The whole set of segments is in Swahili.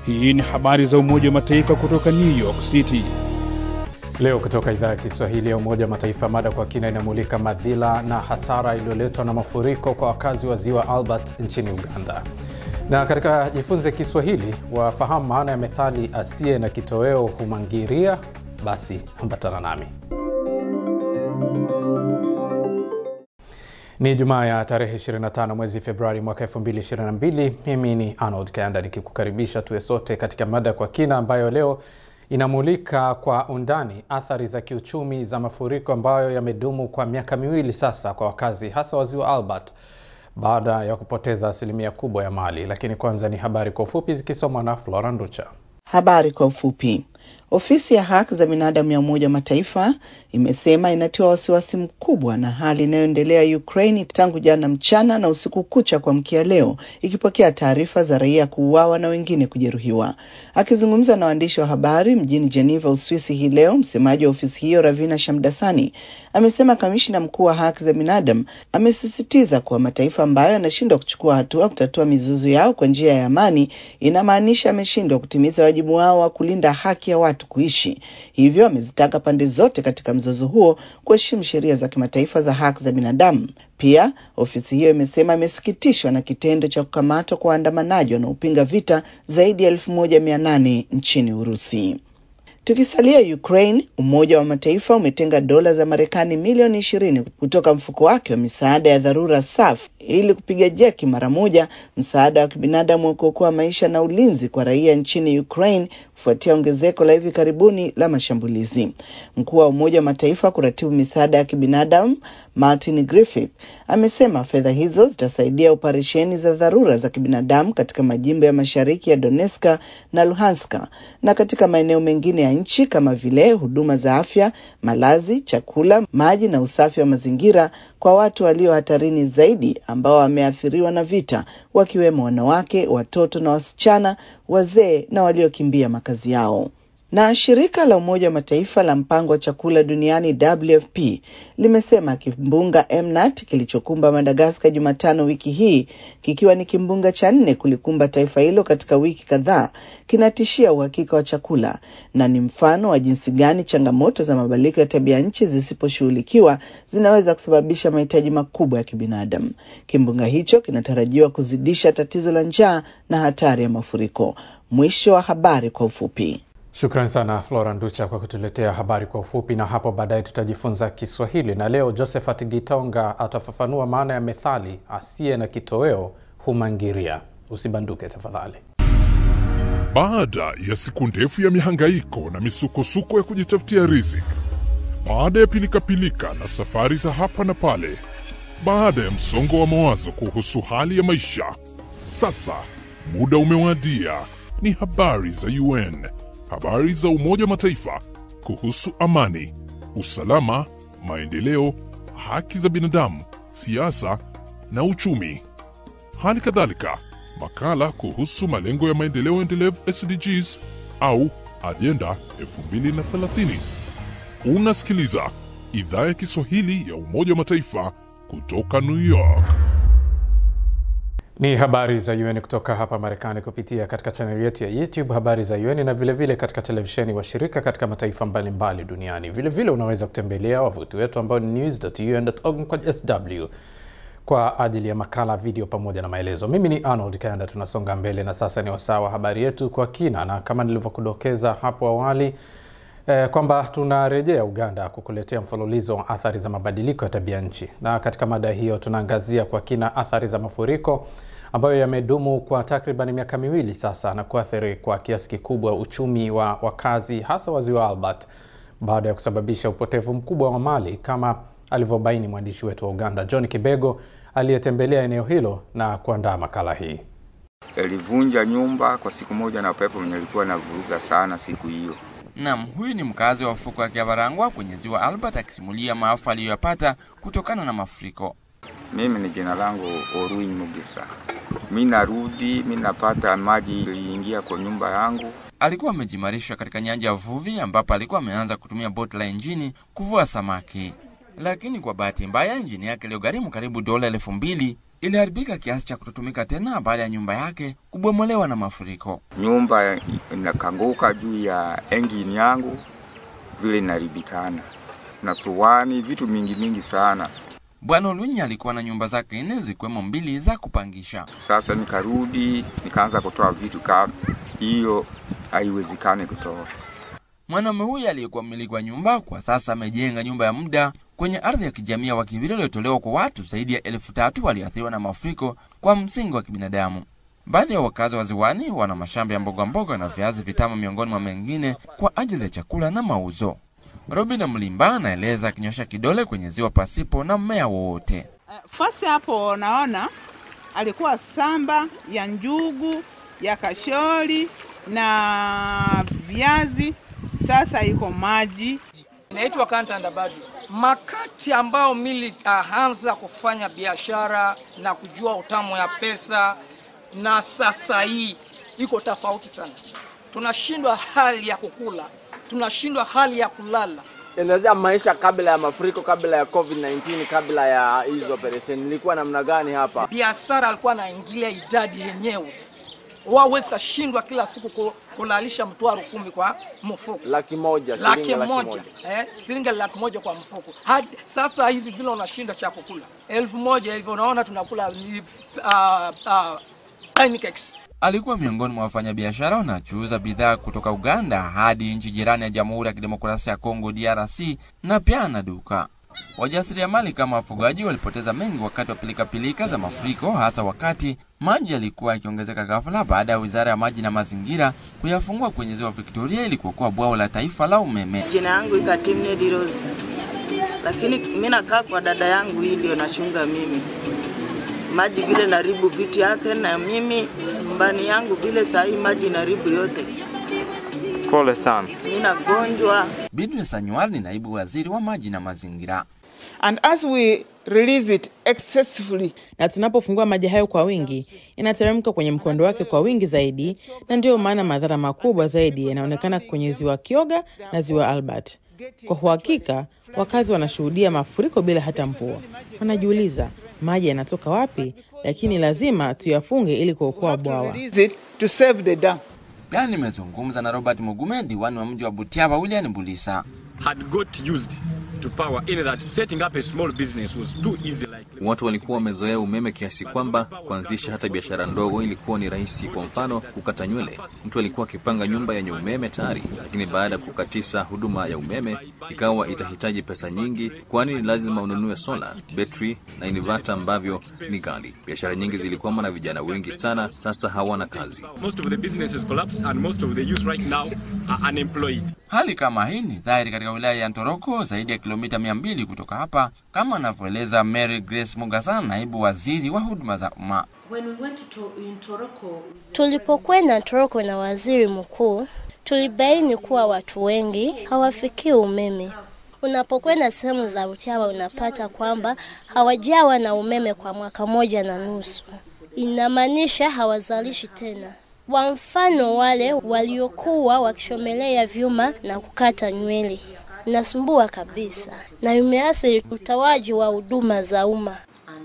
Hii ni habari za Umoja wa Mataifa kutoka New York City. Leo kutoka idhaa ya Kiswahili ya Umoja wa Mataifa, mada kwa kina inamulika madhila na hasara iliyoletwa na mafuriko kwa wakazi wa ziwa Albert nchini Uganda. Na katika Jifunze Kiswahili wafahamu maana ya methali asiye na kitoweo humangiria. Basi ambatana nami. Ni Jumaa ya tarehe 25 mwezi Februari mwaka 2022. Mimi ni Arnold Kayanda nikikukaribisha tuwe sote katika mada kwa kina ambayo leo inamulika kwa undani athari za kiuchumi za mafuriko ambayo yamedumu kwa miaka miwili sasa kwa wakazi hasa wa ziwa Albert baada ya kupoteza asilimia kubwa ya mali. Lakini kwanza ni habari kwa ufupi zikisomwa na Flora Nducha. Habari kwa ufupi. Ofisi ya haki za binadamu ya Umoja wa Mataifa imesema inatiwa wasiwasi mkubwa na hali inayoendelea Ukraini tangu jana mchana na usiku kucha kuamkia leo, ikipokea taarifa za raia kuuawa na wengine kujeruhiwa. Akizungumza na waandishi wa habari mjini Geneva, Uswisi hii leo, msemaji wa ofisi hiyo Ravina Shamdasani amesema kamishna mkuu wa haki za binadamu amesisitiza kuwa mataifa ambayo yanashindwa kuchukua hatua kutatua mizozo yao kwa njia ya amani inamaanisha ameshindwa kutimiza wajibu wao wa kulinda haki ya watu kuishi. Hivyo amezitaka pande zote katika mzozo huo kuheshimu sheria za kimataifa za haki za binadamu. Pia ofisi hiyo imesema imesikitishwa na kitendo cha kukamatwa kwa waandamanaji wanaopinga vita zaidi ya elfu moja mia nane nchini Urusi. Tukisalia Ukraine, Umoja wa Mataifa umetenga dola za Marekani milioni ishirini kutoka mfuko wake wa misaada ya dharura SAF ili kupiga jeki mara moja msaada wa kibinadamu wa kuokoa maisha na ulinzi kwa raia nchini Ukraine kufuatia ongezeko la hivi karibuni la mashambulizi. Mkuu wa Umoja wa Mataifa kuratibu misaada ya kibinadamu Martin Griffith amesema fedha hizo zitasaidia operesheni za dharura za kibinadamu katika majimbo ya mashariki ya Donetsk na Luhanska na katika maeneo mengine ya nchi kama vile huduma za afya, malazi, chakula, maji na usafi wa mazingira kwa watu walio hatarini zaidi ambao wameathiriwa na vita, wakiwemo wanawake, watoto na wasichana, wazee na waliokimbia makazi yao. Na shirika la Umoja wa Mataifa la mpango wa chakula duniani WFP limesema kimbunga Emnat kilichokumba Madagaskar Jumatano wiki hii, kikiwa ni kimbunga cha nne kulikumba taifa hilo katika wiki kadhaa, kinatishia uhakika wa chakula na ni mfano wa jinsi gani changamoto za mabadiliko ya tabia nchi zisiposhughulikiwa zinaweza kusababisha mahitaji makubwa ya kibinadamu. Kimbunga hicho kinatarajiwa kuzidisha tatizo la njaa na hatari ya mafuriko. Mwisho wa habari kwa ufupi. Shukrani sana Flora Nducha kwa kutuletea habari kwa ufupi, na hapo baadaye tutajifunza Kiswahili na leo Josephat Gitonga atafafanua maana ya methali asiye na kitoweo humangiria. Usibanduke tafadhali. Baada ya siku ndefu ya mihangaiko na misukosuko ya kujitafutia riziki, baada ya pilikapilika na safari za hapa na pale, baada ya msongo wa mawazo kuhusu hali ya maisha, sasa muda umewadia. Ni habari za UN, habari za Umoja wa Mataifa kuhusu amani, usalama, maendeleo, haki za binadamu, siasa na uchumi. Hali kadhalika makala kuhusu malengo ya maendeleo endelevu SDGs au ajenda 2030. Unasikiliza idhaa ya Kiswahili ya Umoja wa Mataifa kutoka New York. Ni habari za UN kutoka hapa Marekani kupitia katika chaneli yetu ya YouTube habari za UN na vilevile vile katika televisheni washirika katika mataifa mbalimbali mbali duniani. Vilevile vile unaweza kutembelea wavuti wetu ambao ni news.un.org sw kwa ajili ya makala, video pamoja na maelezo. Mimi ni Arnold Kayanda, tunasonga mbele na sasa ni wasaa wa habari yetu kwa kina, na kama nilivyokudokeza hapo awali eh, kwamba tunarejea Uganda kukuletea mfululizo wa athari za mabadiliko ya tabia nchi, na katika mada hiyo tunaangazia kwa kina athari za mafuriko ambayo yamedumu kwa takriban miaka miwili sasa na kuathiri kwa kiasi kikubwa uchumi wa wakazi hasa wa ziwa Albert baada ya kusababisha upotevu mkubwa wa mali kama alivyobaini mwandishi wetu wa Uganda John Kibego aliyetembelea eneo hilo na kuandaa makala hii. Ilivunja nyumba kwa siku moja na upepo mwenye alikuwa navuruga sana siku hiyo. Naam, huyu ni mkazi wa ufuko wa Kiabarangwa kwenye ziwa Albert akisimulia maafa aliyoyapata kutokana na mafuriko. Mimi ni jina langu Orui Mugisa. Mi narudi, mi napata maji iliingia kwa nyumba yangu. Alikuwa amejimarisha katika nyanja ya uvuvi ambapo alikuwa ameanza kutumia boti la injini kuvua samaki, lakini kwa bahati mbaya injini yake iliyogharimu karibu dola elfu mbili iliharibika kiasi cha kutotumika tena baada ya nyumba yake kubomolewa na mafuriko. Nyumba inakanguka juu ya engine yangu, vile inaribikana na suwani, vitu mingi mingi sana. Bwana Olunyi alikuwa na nyumba zake nne zikiwemo mbili za kupangisha. Sasa nikarudi nikaanza kutoa vitu kama hiyo, haiwezekani kutoa. Mwanaume huyu aliyekuwa mmiliki wa nyumba kwa sasa amejenga nyumba ya muda kwenye ardhi ya kijamii ya wakimbizi waliotolewa kwa watu zaidi ya elfu tatu walioathiriwa na mafuriko kwa msingi wa kibinadamu. Baadhi ya wakazi wa ziwani wana mashamba ya mboga mboga na viazi vitamu miongoni mwa mengine kwa ajili ya chakula na mauzo. Robin Mlimba anaeleza akinyosha kidole kwenye ziwa pasipo na mmea wowote. Fasi hapo naona alikuwa samba ya njugu ya kashori na viazi, sasa iko maji. Inaitwa Kantanda bado makati ambao mili taanza kufanya biashara na kujua utamu ya pesa, na sasa hii iko tofauti sana. Tunashindwa hali ya kukula, tunashindwa hali ya kulala. Elezea maisha kabla ya mafuriko, kabla ya COVID-19, kabla ya hizo operation, ilikuwa namna gani hapa? Biashara alikuwa anaingilia idadi yenyewe, wawezi kashindwa kila siku ku- kulalisha mtwaro kumi kwa mfuko Laki moja, laki shilingi laki moja moja. eh, shilingi laki moja kwa mfuko. Hadi sasa hivi vile unashinda cha kukula elfu moja hivyo, unaona tunakula ni uh, uh, pancakes Alikuwa miongoni mwa wafanyabiashara wanaochuuza bidhaa kutoka Uganda hadi nchi jirani ya Jamhuri ya Kidemokrasia ya Kongo DRC, na pia ana duka. Wajasiriamali kama wafugaji walipoteza mengi wakati wa pilikapilika za mafuriko, hasa wakati maji yalikuwa yakiongezeka ghafla baada ya Wizara ya Maji na Mazingira kuyafungua kwenye ziwa Victoria ili kuokoa bwawa la taifa la umeme. Jina yangu ikatimne Dirozi, lakini mimi nakaa kwa dada yangu, hii ndio nachunga mimi maji vile naribu vitu yake, na mimi nyumbani yangu vile saa hii maji naribu yote, Pole sana. mimi nagonjwa. Bidwe Sanywar ni naibu waziri wa maji na mazingira. And as we release it excessively, na tunapofungua maji hayo kwa wingi inateremka kwenye mkondo wake kwa wingi zaidi, na ndiyo maana madhara makubwa zaidi yanaonekana kwenye ziwa Kyoga na ziwa Albert. Kwa uhakika, wakazi wanashuhudia mafuriko bila hata mvua. Wanajiuliza maji yanatoka wapi, lakini lazima tuyafunge ili kuokoa bwawa. release it to save the dam. Pia nimezungumza na Robert Mugume, diwani wa mji wa Butiaba, William Bulisa. had got used to power in that setting up a small business was too easy like Watu walikuwa wamezoea umeme kiasi kwamba kuanzisha hata biashara ndogo ilikuwa ni rahisi. Kwa mfano, kukata nywele, mtu alikuwa akipanga nyumba yenye umeme tayari, lakini baada ya kukatisa huduma ya umeme ikawa itahitaji pesa nyingi, kwani ni lazima ununue sola, betri na inivata ambavyo ni ghali. Biashara nyingi zilikwama na vijana wengi sana sasa hawana kazi. most of the businesses collapsed and most of the youth right now are unemployed Hali kama hii ni dhahiri katika wilaya ya Ntoroko, zaidi ya kilomita mia mbili kutoka hapa, kama anavyoeleza Mary Grace Mugasa, naibu waziri wa huduma za umma. Tulipokwenda Toroko na waziri mkuu, tulibaini kuwa watu wengi hawafikii umeme. Unapokwenda sehemu za Butiaba unapata kwamba hawajawa na umeme kwa mwaka moja na nusu, inamaanisha hawazalishi tena. Kwa mfano, wale waliokuwa wakishomelea vyuma na kukata nywele, inasumbua kabisa na imeathiri utoaji wa huduma za umma.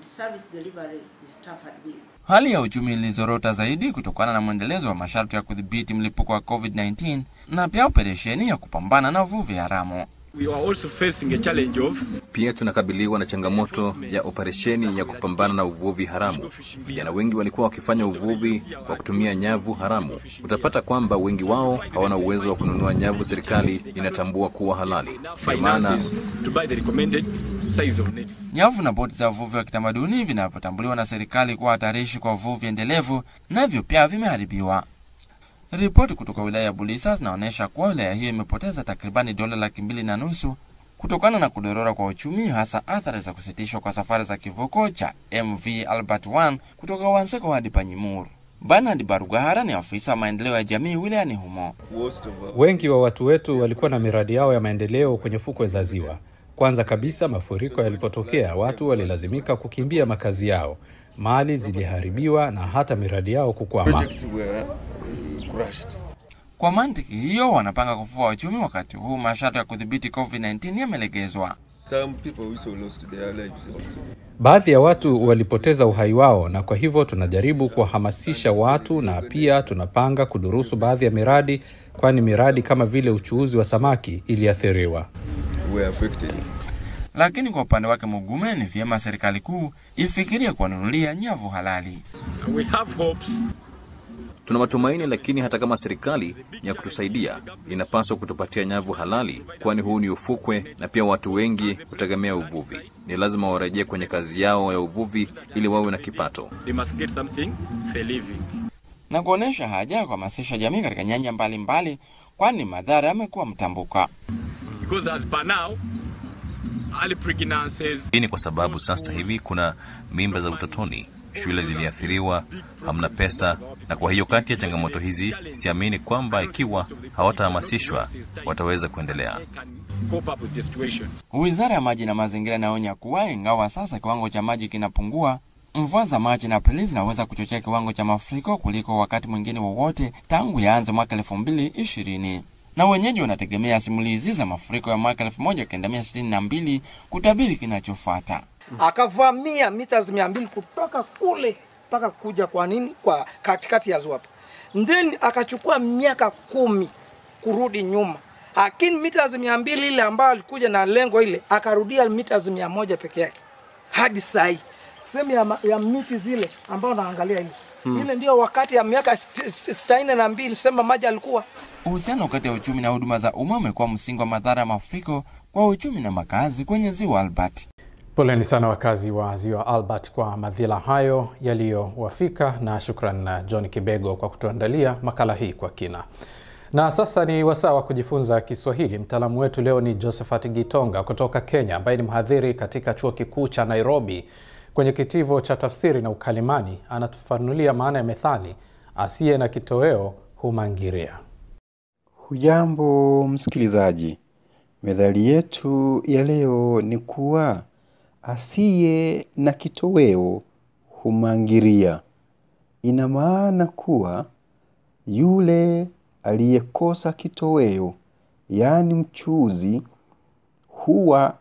Hali ya uchumi ilizorota zaidi kutokana na mwendelezo wa masharti ya kudhibiti mlipuko wa COVID-19 na pia operesheni ya kupambana na uvuvi haramu. we are also facing a challenge of Pia tunakabiliwa na changamoto ya operesheni ya kupambana na uvuvi haramu. Vijana wengi walikuwa wakifanya uvuvi kwa kutumia nyavu haramu. Utapata kwamba wengi wao hawana uwezo wa kununua nyavu serikali inatambua kuwa halali. Ndio maana finances to buy the recommended size of nets Nyavu na boti za uvuvi wa kitamaduni vinavyotambuliwa na serikali kuwa hatarishi kwa uvuvi endelevu navyo pia vimeharibiwa. Ripoti kutoka wilaya ya Bulisa zinaonyesha kuwa wilaya hiyo imepoteza takribani dola laki mbili na nusu kutokana na kudorora kwa uchumi, hasa athari za kusitishwa kwa safari za kivuko cha MV Albert 1 kutoka Wanseko hadi Panyimur. Bernard Barugahara ni afisa wa maendeleo ya jamii wilayani humo. Wengi wa watu wetu walikuwa na miradi yao ya maendeleo kwenye fukwe za ziwa. Kwanza kabisa, mafuriko yalipotokea, watu walilazimika kukimbia makazi yao, mali ziliharibiwa na hata miradi yao kukwama. Kwa mantiki hiyo, wanapanga kufua uchumi wakati huu masharti ya kudhibiti COVID-19 yamelegezwa. Some people also lost their lives also. Baadhi ya watu walipoteza uhai wao, na kwa hivyo tunajaribu kuwahamasisha watu, na pia tunapanga kudurusu baadhi ya miradi, kwani miradi kama vile uchuuzi wa samaki iliathiriwa. Were affected. Lakini kwa upande wake Mugume, ni vyema serikali kuu ifikirie kuwanunulia nyavu halali. We have hopes Tuna matumaini, lakini hata kama serikali ni ya kutusaidia, inapaswa kutupatia nyavu halali, kwani huu ni ufukwe na pia watu wengi hutegemea uvuvi. Ni lazima warejee kwenye kazi yao ya uvuvi ili wawe na kipato. they must get something for living. na kuonyesha haja ya kuhamasisha jamii katika nyanja mbalimbali, kwani madhara yamekuwa mtambuka. Because as per now, early pregnancies, Hii ni kwa sababu sasa hivi kuna mimba za utotoni, shule ziliathiriwa, hamna pesa, na kwa hiyo kati ya changamoto hizi, siamini kwamba ikiwa hawatahamasishwa wataweza kuendelea. cope up with the situation. Wizara ya maji na mazingira inaonya kuwa ingawa sasa kiwango cha maji kinapungua, mvua za Machi na Aprili zinaweza kuchochea kiwango cha mafuriko kuliko wakati mwingine wowote tangu yaanze mwaka elfu mbili ishirini na wenyeji wanategemea simulizi za mafuriko ya mwaka elfu moja kenda mia sitini na mbili kutabiri kinachofuata. akavamia mita mia mbili kutoka kule mpaka kuja kwa nini kwa katikati ya ziwa then akachukua miaka kumi kurudi nyuma lakini mita mia mbili ile ambayo alikuja na lengo ile akarudia mita mia moja peke yake hadi sai sehemu ya, ma- ya miti zile ambao naangalia ile Hmm. ile ndio wakati ya miaka st- st- sitini na mbili sema maji alikuwa Uhusiano kati ya uchumi na huduma za umma umekuwa msingi wa madhara ya mafuriko kwa uchumi na makazi kwenye ziwa Albert. Poleni sana wakazi wa ziwa Albert kwa madhila hayo yaliyowafika, na shukran na John Kibego kwa kutuandalia makala hii kwa kina. Na sasa ni wasaa wa kujifunza Kiswahili. Mtaalamu wetu leo ni Josephat Gitonga kutoka Kenya, ambaye ni mhadhiri katika chuo kikuu cha Nairobi kwenye kitivo cha tafsiri na ukalimani. Anatufanulia maana ya methali asiye na kitoweo humangiria. Hujambo msikilizaji, methali yetu ya leo ni kuwa asiye na kitoweo humangiria. Ina maana kuwa yule aliyekosa kitoweo, yaani mchuzi, huwa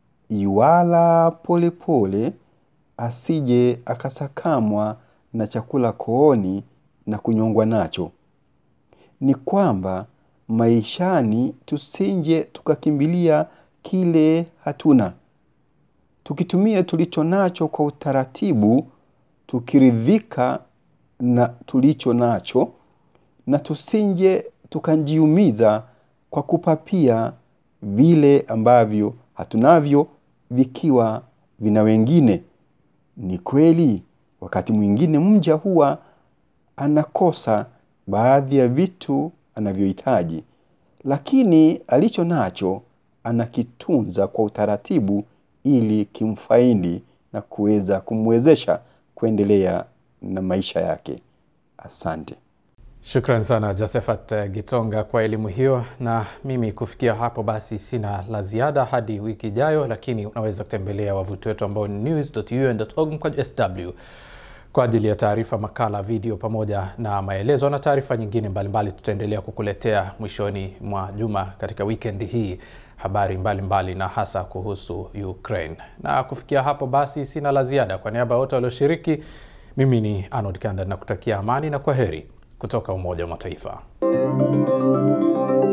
yuala polepole asije akasakamwa na chakula kooni na kunyongwa nacho. Ni kwamba maishani tusinje tukakimbilia kile hatuna, tukitumia tulicho nacho kwa utaratibu, tukiridhika na tulicho nacho, na tusinje tukajiumiza kwa kupapia vile ambavyo hatunavyo vikiwa vina wengine. Ni kweli wakati mwingine mja huwa anakosa baadhi ya vitu anavyohitaji, lakini alicho nacho anakitunza kwa utaratibu ili kimfaidi na kuweza kumwezesha kuendelea na maisha yake. Asante. Shukran sana Josephat eh, Gitonga kwa elimu hiyo, na mimi kufikia hapo basi sina la ziada hadi wiki ijayo, lakini unaweza kutembelea wavuti wetu ambao ni news.un.org mkwaju sw kwa ajili ya taarifa, makala, video pamoja na maelezo na taarifa nyingine mbalimbali. Tutaendelea kukuletea mwishoni mwa juma katika weekend hii habari mbalimbali mbali na hasa kuhusu Ukraine. Na kufikia hapo basi sina la ziada. Kwa niaba ya wote walioshiriki, mimi ni Arnold Kanda na kutakia amani na kwa heri kutoka Umoja wa Mataifa.